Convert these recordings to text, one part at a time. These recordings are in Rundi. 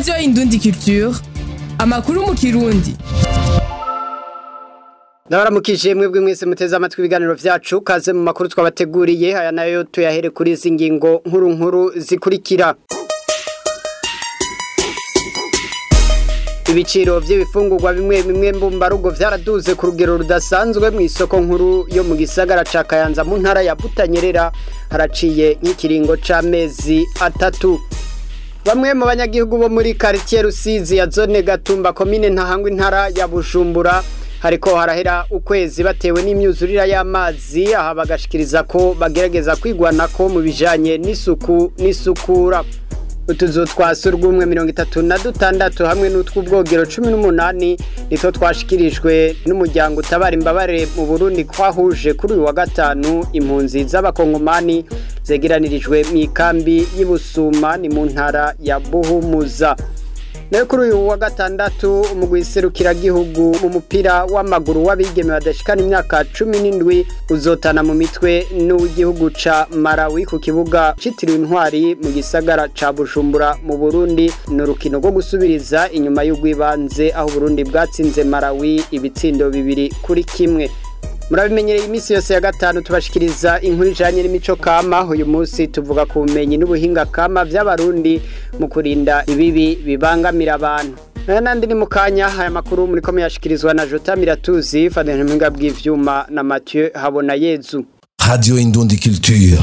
radiyo indundi culture amakuru mu kirundi ndabaramukije mwebwe mwese muteze amatwi ibiganiro vyacu kaze mu makuru twabateguriye aya nayo tuyahere kuri izi ngingo nkuru nkuru zikurikira ibiciro by'ibifungurwa bimwe bimwe mbumbarugo vyaraduze ku rugero rudasanzwe mu isoko nkuru yo mu gisagara ca Kayanza mu ntara ya Butanyerera haraciye nk'ikiringo c'amezi atatu Bamwe mu banyagihugu bo muri quartier Rusizi ya zone Gatumba komine Ntahangwa intara ya Bujumbura hariko harahera ukwezi batewe n'imyuzurira y'amazi aha bagashikiriza ko bagerageza kwigwanako mu bijanye n'isuku n'isukura utuzu twa surwumwe mirongo itatu na dutandatu hamwe n'utw'ubwogero cumi n'umunani nitwo twashikirijwe n'umuryango utabara imbabare mu burundi twahuje kuri uyu wa gatanu impunzi z'abakongomani zegeranirijwe mu ikambi y'ibusuma ni mu ntara ya buhumuza nayo kuri uyu wa gatandatu umugwi serukiragihugu mu mupira w'amaguru w'abigeme badashikana imyaka cumi n'indwi uzotana mu mitwe n'uw'igihugu ca Malawi ku kibuga citiriwe intwari mu gisagara ca Bujumbura mu Burundi ni urukino rwo gusubiriza inyuma y'urwibanze aho Burundi bwatsinze Malawi ibitsindo bibiri kuri kimwe murabimenyereye iminsi yose ya gatanu tubashikiriza inkuru ijanye n'imico kama uyu munsi tuvuga ku bumenyi n'ubuhinga kama vy'abarundi mu kurinda ibibi bibangamira abantu aya nandi ni mu kanya aya makuru muriko muyashikirizwa na jota miratuzi fadene mpinga bw'ivyuma na mathieu habona yezu Radio Indundi Culture.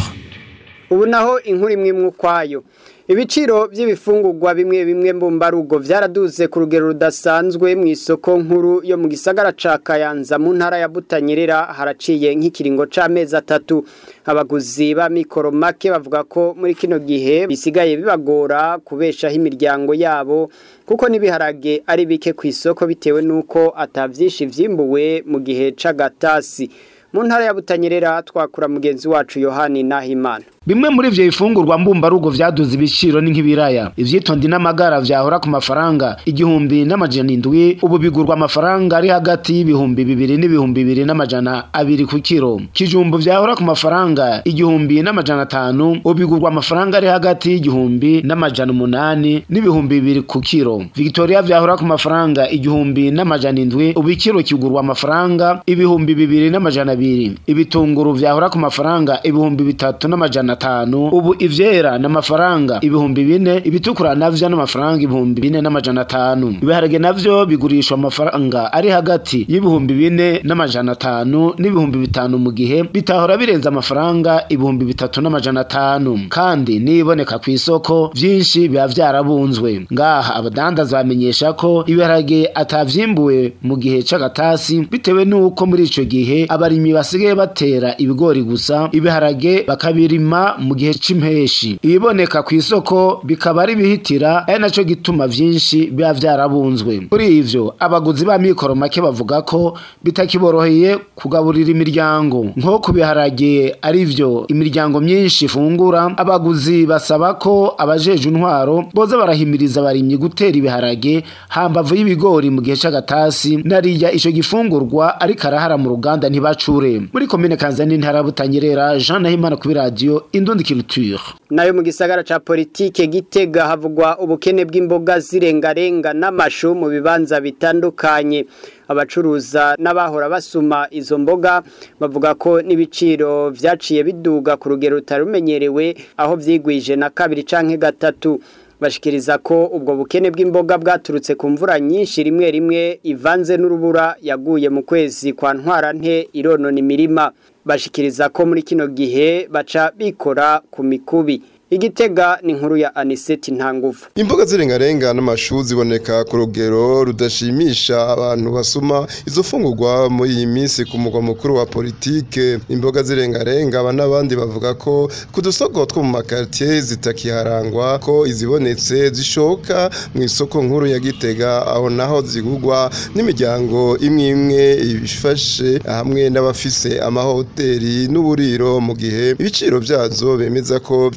ubu naho inkuru imwe imwe ukwayo ibiciro by'ibifungurwa bimwe bimwe mbumbarugo vyaraduze ku rugero rudasanzwe mu isoko nkuru yo mu gisagara ca Kayanza mu ntara ya Butanyerera haraciye nk'ikiringo c'amezi atatu abaguzi ba mikoro make bavuga ko muri kino gihe bisigaye bibagora kubeshaho imiryango yabo kuko n'ibiharage ari bike ku isoko bitewe n'uko atavyinshi vyimbuwe mu gihe c'agatasi mu ntara ya Butanyerera twakura mugenzi wacu Yohani Nahimana Bimwe muri ivyo bifungurwa mbumbarugo vyaduze ibiciro ni nk'ibiraya. Ivyitonde n'amagara vyahora ku mafaranga igihumbi n'amajana indwi ubu bigurwa amafaranga ari hagati y'ibihumbi bibiri n'ibihumbi bibiri n'amajana abiri ku kiro. Kijumbu vyahora ku mafaranga igihumbi n'amajana atanu ubu bigurwa amafaranga ari hagati y'igihumbi n'amajana umunani n'ibihumbi bibiri ku kiro. Victoria vyahora ku mafaranga igihumbi n'amajana indwi ubu ikiro kigurwa amafaranga ibihumbi bibiri n'amajana abiri. Ibitunguru vyahora ku mafaranga ibihumbi bitatu n'amajana atanu ubu ivyera n'amafaranga ibihumbi bine ibitukura navyo n'amafaranga ibihumbi bine n'amajana atanu ibiharage navyo bigurishwa amafaranga ari hagati y'ibihumbi bine n'amajana atanu n'ibihumbi bitanu mu gihe bitahora birenze amafaranga ibihumbi bitatu n'amajana atanu kandi niboneka ku isoko vyinshi biba vyarabunzwe ngaha abadandaza bamenyesha ko ibiharage atavyimbuwe mu gihe c'agatasi bitewe n'uko muri ico gihe abarimyi basigaye batera ibigori gusa ibiharage bakabirima mu gihe c'impeshi ibiboneka ku isoko bikaba ari bihitira ari naco gituma vyinshi biba vyarabunzwe kuri ivyo abaguzi ba mikoro make bavuga ko bitakiboroheye kugaburira imiryango nko ku biharage ari vyo imiryango myinshi ifungura abaguzi basaba ko abajeje intwaro boza barahimiriza abarimyi gutera ibiharage hambavu y'ibigori mu gihe c'agatasi nariya ico gifungurwa ariko arahara mu ruganda ntibacure muri komine kanzani ntara ya butanyerera jean nahimana kuri radiyo indundi culture nayo mu gisagara ca politike gitega havugwa ubukene bw'imboga zirengarenga n'amashu mu bibanza bitandukanye abacuruza n'abahora basuma izo mboga bavuga ko n'ibiciro vyaciye biduga ku rugero rutarumenyerewe aho vyigwije na kabiri canke gatatu bashikiriza ko ubwo bukene bw'imboga bwaturutse ku mvura nyinshi rimwe rimwe ivanze n'urubura yaguye mu kwezi kwa ntwarante ironona imirima bashikiriza ko muri kino gihe baca bikora ku mikubi igitega ni inkuru ya aniseti ntanguvu imboga z'irengarenga n'amashu ziboneka ku rugero rudashimisha abantu basuma izo fungurwa muri iyi minsi ku mugwa mukuru wa politike imboga z'irengarenga aba n'abandi bavuga ko ku dusoko two mu makaritiye zitakiharangwa ko izibonetse zishoka mu isoko nkuru ya gitega aho naho zigurwa n'imiryango imwe imwe ifashe hamwe n'abafise amahoteli n'uburiro mu gihe ibiciro byazo bemeza ko vyigwije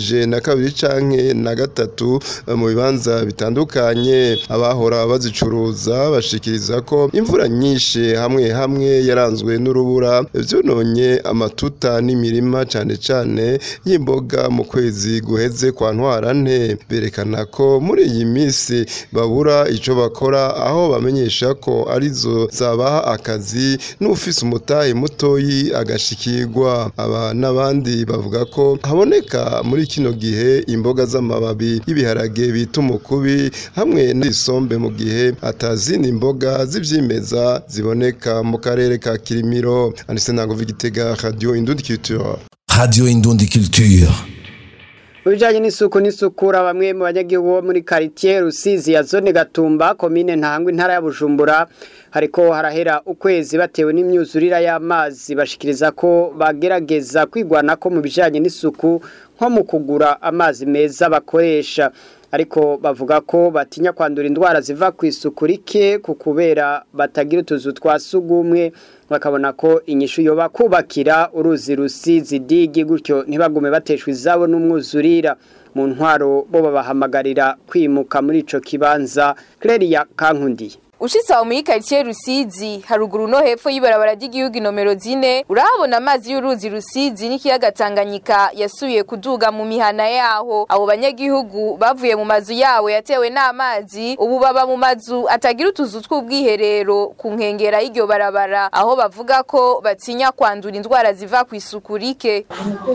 ugereranije na kabiri canke na gatatu mu bibanza bitandukanye abahora bazicuruza bashikiriza ko imvura nyinshi hamwe hamwe yaranzwe n'urubura vyononye amatuta n'imirima cane cane y'imboga mu kwezi guheze kwa ntwarante berekana ko muri iyi minsi babura ico bakora aho bamenyesha ko arizo zabaha akazi n'ufise umutahe mutoyi agashikirwa aba n'abandi bavuga ko haboneka muri kino gihe imboga z'amababi y'ibiharage bita umukubi hamwe n'isombe mu gihe atazindi imboga z'ivyimeza ziboneka mu karere ka Kirimiro anise ntango vigitega radio Indundi Culture Radio Indundi Culture. mu bijyanye n'isuku n'isukura bamwe mu banyagihugu bo muri karitsiye rusizi ya zone gatumba komine ntangwa intara ya bujumbura hariko harahera ukwezi batewe n'imyuzurira y'amazi bashikiriza ko bagerageza kwigwana ko mu bijyanye n'isuku nko mu kugura amazi meza bakoresha ariko bavuga ko batinya kwandura indwara ziva ku isuku rike ku kubera batagira utuzu twa sugumwe bakabona ko inyishu yoba kubakira uruzi rusizi digi gutyo ntibagume bateshwa izabo n'umwuzurira mu ntwaro bo babahamagarira kwimuka muri ico kibanza Cleria Kankundiye Ushitse aho muri quartier Rusizi haruguru no hepfo y'ibarabara ry'igihugu nomero zine urahabona amazi y'uruzi Rusizi n'ikiyaga Tanganyika yasubiye kuduga mu mihana yaho abo banyagihugu bavuye mu mazu yawo yatewe n'amazi ubu baba mu mazu atagira utuzu tw'ubwiherero ku nkengera y'iryo barabara aho bavuga ko batinya kwandura indwara ziva ku isuku rike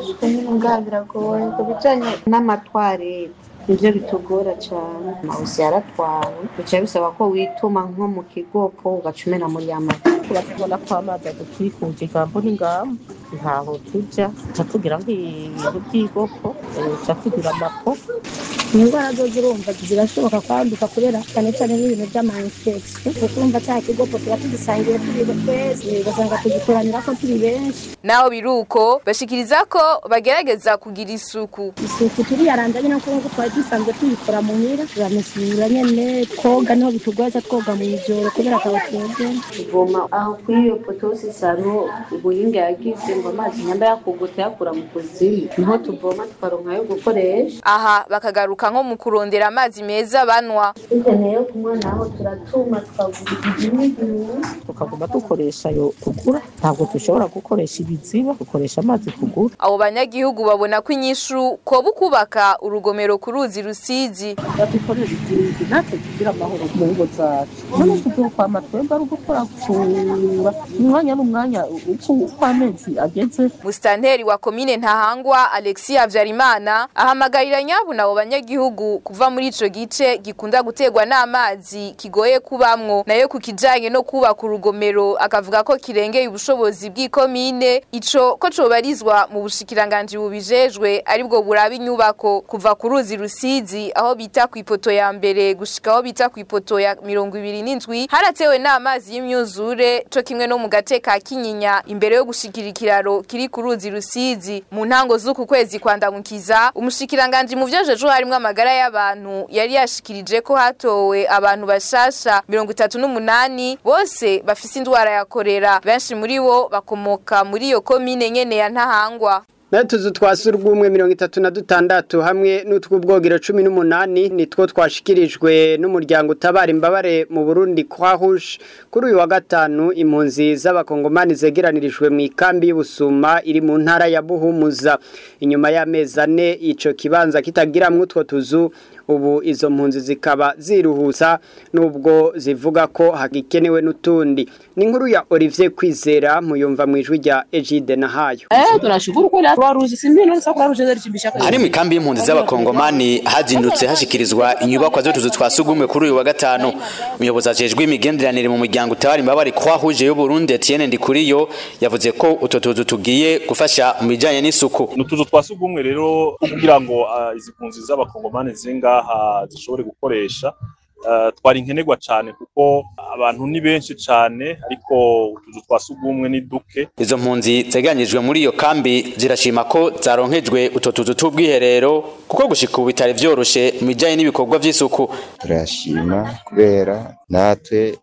ngaha biragoye ku bijyanye n'amatwarete nibyo bitugora cyane amawusi yaratwawe bica bisaba ko wituma nko mu kigopo ugaca umena muri ya mata turatubona ko amazi adutwikuje igambo n'ingambo ntaho tujya tuca tugira nk'ibintu by'igopo tuca tugira amapo indwara zo zirumva zirashoboka kwanduka kubera cyane cyane n'ibintu by'amayinfekisiyo kuko urumva cya kigopo tuba tugisangiye turi twese ugasanga tugikoranira ko turi benshi naho biruko bashikiriza ko bagerageza kugira isuku isuku turiyaranja nyine kuko twari dusanzwe tuyikora mu mira turamesura nyene twoga niho bitugoza twoga mu ijoro kubera akaba twebwe tuvoma aho kuri iyo potosi saro ubuhinga yagize ngo amazi nyamba yakugute yakura mu kuzimu niho tuvoma tukaronka yo gukoresha aha bakagaruka nko mu kurondera amazi meza banwa dukeneye yo kunywa naho turatuma tukagura igihimigihimi tukaguma dukoresha ayo tugura ntabwo dushobora gukoresha ibiziba dukoresha amazi tugura abo banyagihugu babona ko inyishu koba ukubaka urugomero ku ruzi rusizi badukorera igihugu natwe tugira amahoro mu ngo zacu none tuzokwama twebwe ari ugukora gusura umwanya n'umwanya uko uko amezi ageze musitanteri wa komine ntahangwa alexia habyarimana ahamagarira nyabuna abo banyagihugu kuva muri ico gice gikunda guterwa n'amazi kigoye kubamwo nayo ku kijanye no kubaka urugomero akavuga ko kirengeye ubushobozi bw'ikomine ico ko cobarizwa mu bushikiranganji bubijejwe aribwo buraba inyubako kuva ku ruzi rusizi aho bita ku ipoto ya mbere gushika aho bita ku ipoto ya mirongo ibiri n'indwi haratewe n'amazi y'imyuzure co kimwe no mu gace ka kinyinya imbere yo gushikira ikiraro kiri ku ruzi rusizi mu ntango z'uku kwezi kwandamukiza umushikiranganji mu vyejejwe harimwo amagara y'abantu yari yashikirije ko hatowe abantu bashasha mirongo itatu n'umunani bose bafise indwara ya korera benshi muri bo bakomoka muri iyo komine nyene ya ntahangwa Natuzu twa surwumwe mirongo itatu na dutandatu hamwe n'utw'ubwogero cumi n'umunani nitwo twashikirijwe n'umuryango utabara imbabare mu Burundi kwa Rouge kuri uyu wa gatanu impunzi z'abakongomani zegeranirijwe mu ikambi y'ubusuma iri mu ntara ya Buhumuza inyuma y'amezi ane ico kibanza kitagiramwo utwo tuzu ubu izo mpunzi zikaba ziruhusa nubwo zivuga ko hagikenewe n'utundi ni inkuru ya Olivier Kwizera muyumva mu ijwi rya Egide Nahayo Eh tunashukuru kweli Croix Rouge si mbino nisa Croix Rouge zari hari mu ikambi y'impunzi z'abakongomani hazindutse hashikirizwa inyubakwa z'utuzu twa sugumwe kuri uyu wa gatanu umuyobozi ajejwe imigenderanire mu muryango utabara imbabare Croix Rouge y'u Burundi Etienne Ndikuriyo yavuze ko utwo tuzu tugiye gufasha mu bijanye n'isuku n'utuzu twa sugumwe rero kugira ngo uh, izi mpunzi z'abakongomani zingaha zishobore gukoresha uh, twari nkenerwa cyane kuko abantu ni benshi cyane ariko utuzu twa sugumwe ni duke izo mpunzi zeganyirijwe muri iyo kambi zirashima ko zaronkejwe utwo tuzu tw'ubwiherero kuko gushika ubu bitari vyoroshe mu bijanye n'ibikorwa vy'isuku turashima kubera natwe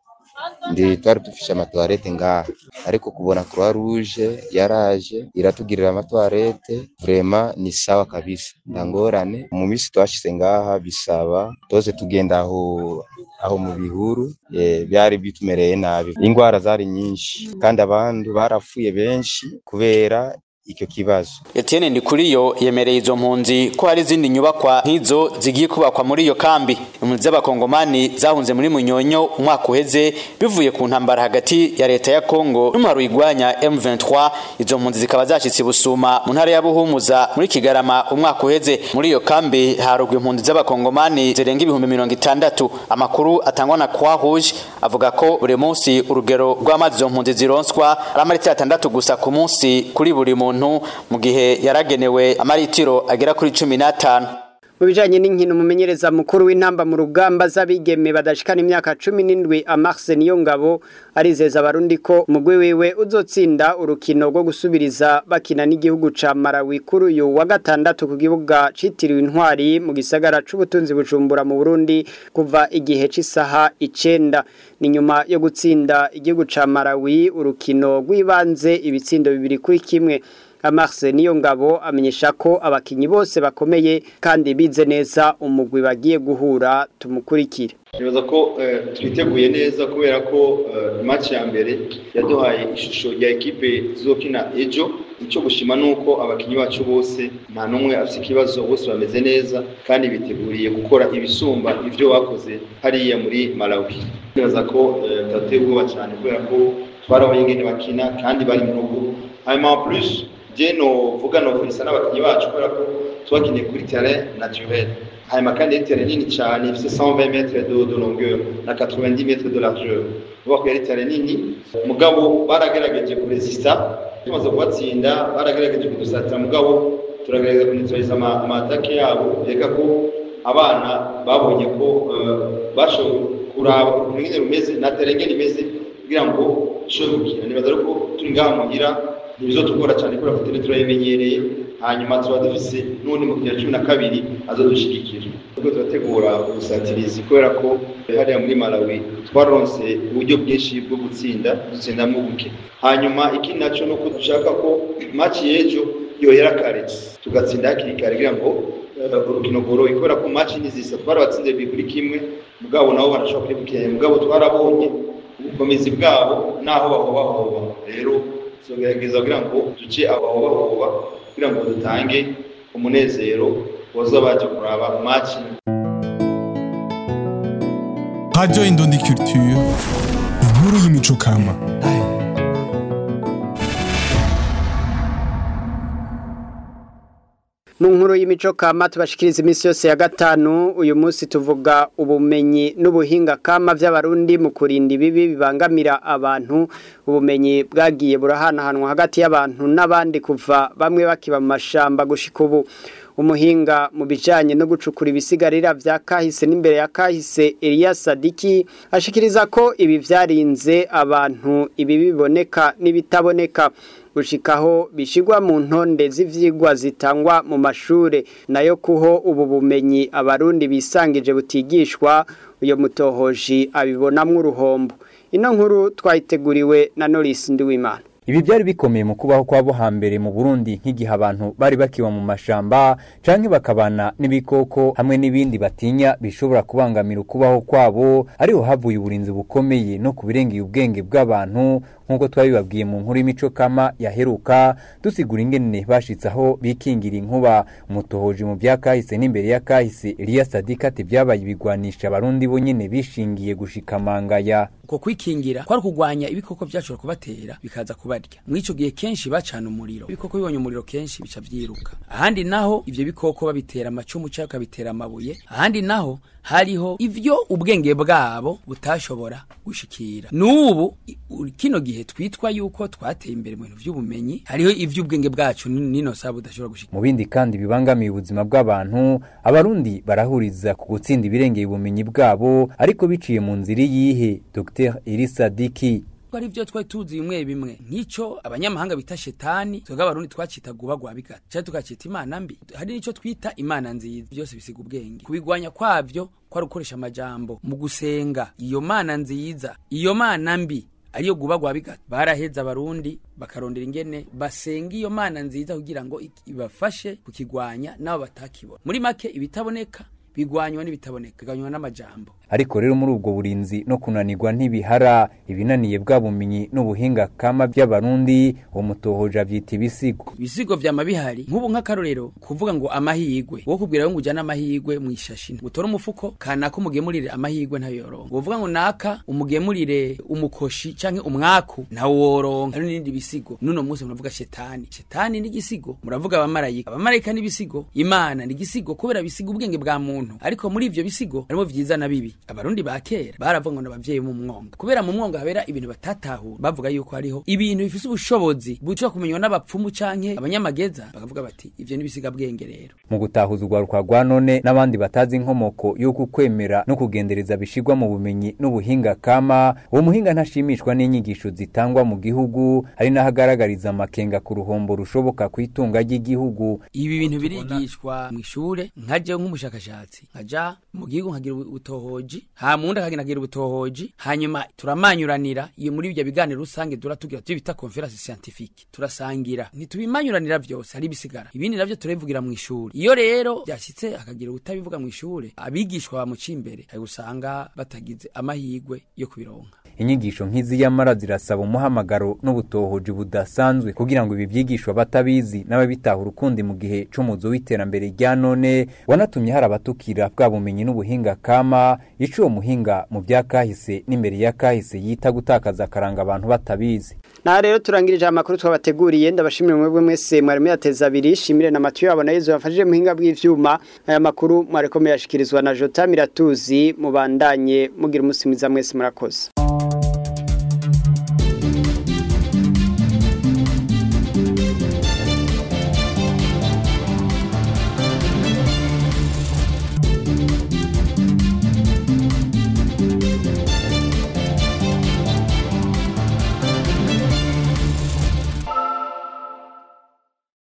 ndi twari dufishe amatoilette ngaha ariko kubona croix rouge yaraje iratugirira amatoilette vraiment ni sawa kabisa ndangorane mu misi twashize ngaha bisaba toze tugenda aho aho mu bihuru eh, byari bitumereye nabi ingwara zari nyinshi kandi abantu barapfuye benshi kubera icyo kibazo Etienne Ndikuriyo yemereye izo mpunzi ko hari izindi nyubakwa nk'izo zigiye kubakwa muri iyo kambi impunzi z'abakongomani zahunze muri Munyonyo umwaka uheze bivuye ku ntambara hagati ya leta ya Kongo n'umwaro igwanya M23 izo mpunzi zikaba zashitse busuma mu ntara ya Buhumuza muri Kigarama umwaka uheze muri iyo kambi harugwa impunzi z'abakongomani zirenga ibihumbi mirongo itandatu amakuru atangwa na Croix Rouge avuga ko buri munsi urugero rw'amazi izo mpunzi zironswa ari amaritiro atandatu gusa ku munsi kuri buri muntu mu gihe yaragenewe amaritiro agera kuri cumi n'atanu mu bijanye n'inkino umumenyereza mukuru w'intamba mu rugamba z'abigeme badashikana imyaka cumi n'indwi amarse niyo ngabo arizeza abarundi ko umugwi wiwe uzotsinda urukino rwo gusubiriza bakina n'igihugu ca Malawi kuri uyu wa gatandatu ku kibuga citiriwe intwari mu gisagara c'ubutunzi bujumbura mu Burundi kuva igihe c'isaha icenda ni nyuma yo gutsinda igihugu ca Malawi urukino rw'ibanze ibitsindo bibiri kuri kimwe Amarse niyo ngabo amenyesha ko abakinyi bose bakomeye kandi bize neza umugwi bagiye guhura tumukurikire nibaza ko twiteguye neza kubera ko match ya mbere yaduhaye ishusho ya ekipe zizokina ejo icyo gushima ni uko abakinnyi bacu bose nta n'umwe afite ikibazo bose bameze neza kandi biteguriye gukora ibisumba ibyo bakoze hariya muri Malawi nibaza ko tudateye ubwoba cyane kubera ko twarabonye ingene bakina kandi bari mu rugo hanyuma plus je novuga nofunisa n'abakinnyi bacu kubera ko twakinnye kuri terrain naturel hanyuma kandi ari terrain nini cyane ifite 120 metres de, de longueur na 90 metres de largeur uvuga ko yari terrain nini mugabo baragerageje kuresista tumaze kubatsinda baragerageje kudusatira mugabo turagerageza kuneutraliza amatake yabo reka ko abana babonye ko uh, bashoboye kuraba ukuntu nyine rumeze na terrain ngene imeze kugira ngo dushobore gukina nibaza ko turi ngaha muhira ntibizotugora cyane kubera ko turi turayimenyereye hanyuma tuba dufise n'undi mu cumi na kabiri azodushigikira ubwo turategura ubusatirizi kubera ko hariya muri malawi twaronse uburyo bwinshi bwo gutsinda dutsindamo buke hanyuma ikindi naco ni uko dushaka ko maci y'ejo yohera kare tugatsinda hakiri kare kugira ngo urukino rworohe kubera ko maci nizisa twarabatsinze bibiri kuri kimwe mugabo nabo barashobora kuribukiranya mugabo twarabonye ubukomezi bwabo n'aho bahobahoba rero tugerageza kugira ngo duce abahobahoba kugira ngo dutange umunezero woza baje kuraba match Radio Indundi Culture inkuru y'imico kama mu nkuru y'imico kama tubashikiriza iminsi yose ya gatanu uyu munsi tuvuga ubumenyi n'ubuhinga kama by'abarundi mu kurinda ibibi bibangamira abantu ubumenyi bwagiye burahanahanwa hagati y'abantu n'abandi kuva bamwe bakiba mu mashamba gushika ubu umuhinga mu bijanye no gucukura ibisigarira vya kahise n'imbere ya kahise Elias Sadiki ashikiriza ko ibi vyarinze abantu ibi biboneka n'ibitaboneka gushikaho bishigwa mu ntonde z'ivyigwa zitangwa mu mashure nayo kuho ubu bumenyi abarundi bisangije butigishwa uyo mutohoji abibonamwo uruhombo ino nkuru twayiteguriwe na Norris Ndiwimana Ibi byari bikomeye mu kubaho kwabo hambere mu Burundi nk'igihe abantu bari bakiba mu mashamba canke bakabana n'ibikoko hamwe n'ibindi batinya bishobora kubangamira ukubaho kwabo ariho havuye uburinzi bukomeye no kubirengeye ubwenge bw'abantu nk'uko twabibabwiye mu nkuru y'imico kama yaheruka dusigura ingene bashitse aho bikingira inkuba umutohoji mu bya kahise n'imbere ya kahise Elias Sadika ati byabaye ibigwanisha abarundi bo nyene bishingiye gushikamangaya uko kwikingira kwari kugwanya ibikoko byashobora kubatera bikaza kubarya mw'ico gihe kenshi bacana umuriro ibikoko bibonye umuriro kenshi bica vyiruka ahandi naho ivyo bikoko babitera amacumu cyangwa kabitera amabuye ahandi naho hariho ivyo ubwenge bwabo butashobora gushikira n'ubu kino gihe twitwa yuko twateye imbere mu bintu vy'ubumenyi hariho ivyo ubwenge bwacu nino saa budashobora gushikira mu bindi kandi bibangamiye ubuzima bw'abantu abarundi barahuriza ku gutsinda ibirengeye ubumenyi bwabo ariko biciye mu nzira yihe Dr Elisa Diki ko ari byo twari tuzi bimwe bimwe nk'ico abanyamahanga bita shetani twebwe abarundi twacita guba gwa bigata cyangwa tukacita imana mbi hari n'ico twita imana nziza byose bisiga ubwenge kubigwanya kwavyo kwari gukoresha amajambo mu gusenga iyo mana nziza iyo mana mbi ariyo guba gwa bigata baraheza abarundi bakarondera ingene basenga iyo mana nziza kugira ngo ibafashe kukigwanya nabo batakibona muri make ibitaboneka bigwanywa n'ibitaboneka bigwanywa n'amajambo ariko rero muri ubwo burinzi no kunanirwa ntibihara ibinaniye bwa bumenyi n'ubuhinga kama by'abarundi uwo mutohoja vyita ibisigo ibisigo vyama bihari nk'ubu nk'akarorero kuvuga ngo amahigwe wo kubwira ngo ujana amahigwe mu ishashi utore umufuko kanaka umugemurire amahigwe ntayo yoronka wovuga ngo naka umugemurire umukoshi canke umwaku ntawo woronka hari n'ibindi bisigo nuno munsi muravuga shetani shetani ni igisigo muravuga abamarayika abamarayika ni ibisigo imana ni igisigo kubera bisiga ubwenge bwa muntu ariko muri ivyo bisigo harimo vyiza na bibi abarundi ba kera baravuga ngo n'abavyeyi mu mwonga kubera mu mwonga habera ibintu batatahura bavuga yuko hariho ibintu bifise ubushobozi buca kumenywa n'abapfumu canke abanyamageza bakavuga bati ivyo n'ibisiga bwenge rero mu gutahuza urwaruka rwa none n'abandi batazi inkomoko y'uko kwemera no kugendereza bishigwa mu bumenyi n'ubuhinga kama uwo muhinga ntashimishwa n'inyigisho zitangwa mu gihugu ari naho agaragariza amakenga ku ruhombo rushoboka ku itunga ry'igihugu ibi bintu birigishwa mu ishure nkaje nk'umushakashatsi nkaja mu gihugu nkagira ubutohoji ha mundi akagenda agira ubutohoji hanyuma turamanyuranira iyo muri ibyo biganiro rusange turatugira tubyo bita conference scientifique turasangira ntitubimanyuranira vyose hari bisigara ibindi navyo turabivugira mu ishuri iyo rero byashitse akagira utabivuga mu ishure abigishwa bamuca imbere ari gusanga batagize amahigwe yo kubironka inyigisho nk'izi yamara zirasaba umuhamagaro n'ubutohoji budasanzwe kugira ngo ibi byigishwa batabizi n'ababitahura ukundi mu gihe c'umuzo w'iterambere rya none wanatumye hari abatukira bwa bumenyi n'ubuhinga kama ico uwo muhinga mu bya kahise n'imbere ya kahise yita gutakaza akaranga abantu batabizi na rero turangirije amakuru twabateguriye ndabashimira mwebwe mwese mwari muyateza abiri shimire na matu yabo na Yezu yafashije muhinga bw'ivyuma aya makuru mwareko muyashikirizwa na Jota Miratuzi mubandanye mugira umusi mwiza mwese murakoze